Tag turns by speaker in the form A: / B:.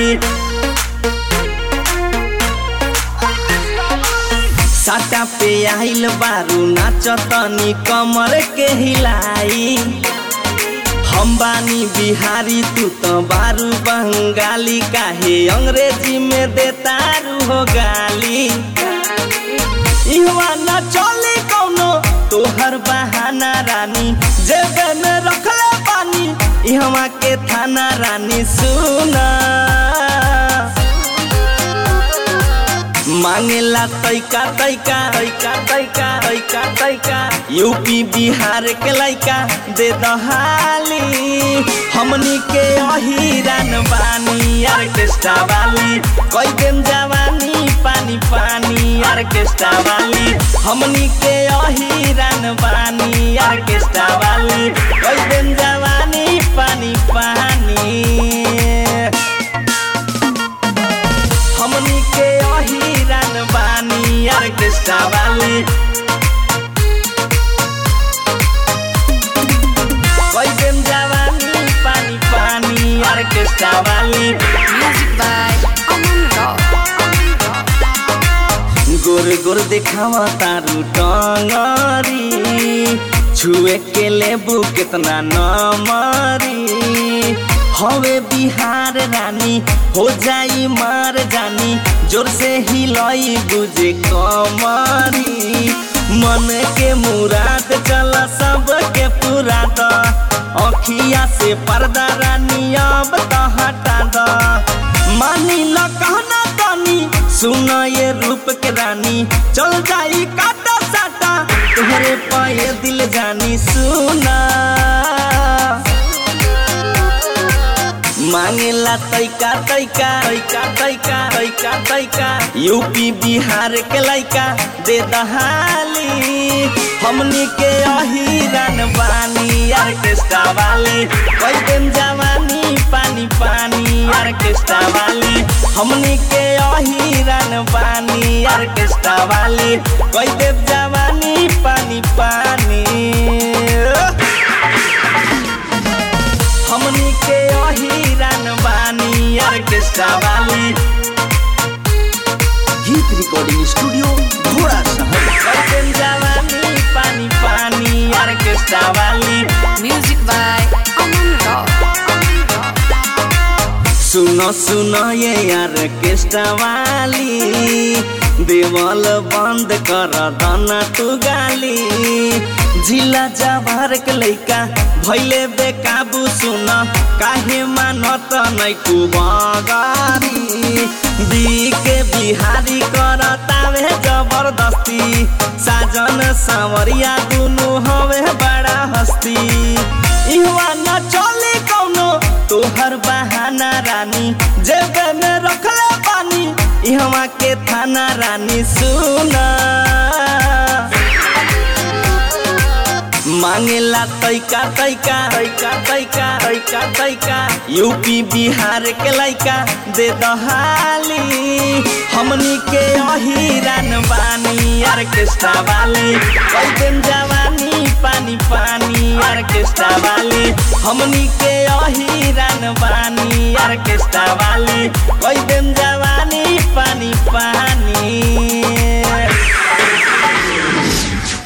A: वाली साटा पे आइल बारू नाचतनी कमर के हिलाई हम बानी बिहारी तू तो बारू बंगाली काहे अंग्रेजी में देतारू हो गाली इहवा न चले कौनो तोहर बहाना रानी जेबे में रखले पानी इहवा के थाना रानी सुना मांगेला तैका तैका तैका तैका तैका तैका यूपी बिहार के लैका दे दहाली हमनी के अहिरान बानी ऑर्केस्ट्रा वाली कोई दिन जवानी पानी पानी ऑर्केस्ट्रा वाली हमनी के अहिरान बानी ऑर्केस्ट्रा वाली कोई दिन जवानी पानी पानी हमनी के अहिरान बानी ऑर्केस्ट्रा वाली कोई दिन जवानी पानी पानी ऑर्केस्ट्रा वाली
B: Music by Aman Rock.
A: गोर गोर देखावा तारू टंगरी छुए के लेबू कितना नमरी हवे बिहार रानी हो जाई मार जानी जोर से हिलई बुझे कमरी मन के मुराद चल सब के पूरा द अखिया से पर्दा रानी अब तो हटा द मानी ल कहना तनी सुन ये रूप के रानी चल जाई काटा साटा तुहरे पाए दिल जानी सुना मांगेला तैका तैका तैका तैका तैका तैका यूपी बिहार के लैका दे दहाली हमनी के अहिरान बानी ऑर्केस्ट्रा वाली कोई दिन जवानी पानी पानी ऑर्केस्ट्रा वाली हमनी के अहिरान बानी ऑर्केस्ट्रा वाली कोई दिन जवानी पानी पानी हमनी के अहिरान बानी ऑर्केस्ट्रा वाली गीत रिकॉर्डिंग स्टूडियो घोड़ा शहर कैसे जवानी पानी पानी ऑर्केस्ट्रा वाली
B: Music by Aman Rock.
A: सुनो सुनो ये ऑर्केस्ट्रा वाली देवल बंद कर दना तू गाली जिला जवार के लैका भैले बेकाबू सुन काहे मानत नै तू बगारी दी के बिहारी कर तावे जबरदस्ती साजन सावरिया दुनु हवे बड़ा हस्ती इहवा न चले कौनो तोहर बहाना रानी जेबे में रखले पानी इहवा के थाना रानी सुना मांगेला तैका तैका तैका तैका तैका तैका यूपी बिहार के लैका दे दहाली हमनी के अहिरान बानी ऑर्केस्ट्रा वाली कोई दिन जवानी पानी पानी ऑर्केस्ट्रा वाली हमनी के अहिरान बानी ऑर्केस्ट्रा वाली कोई दिन जवानी पानी पानी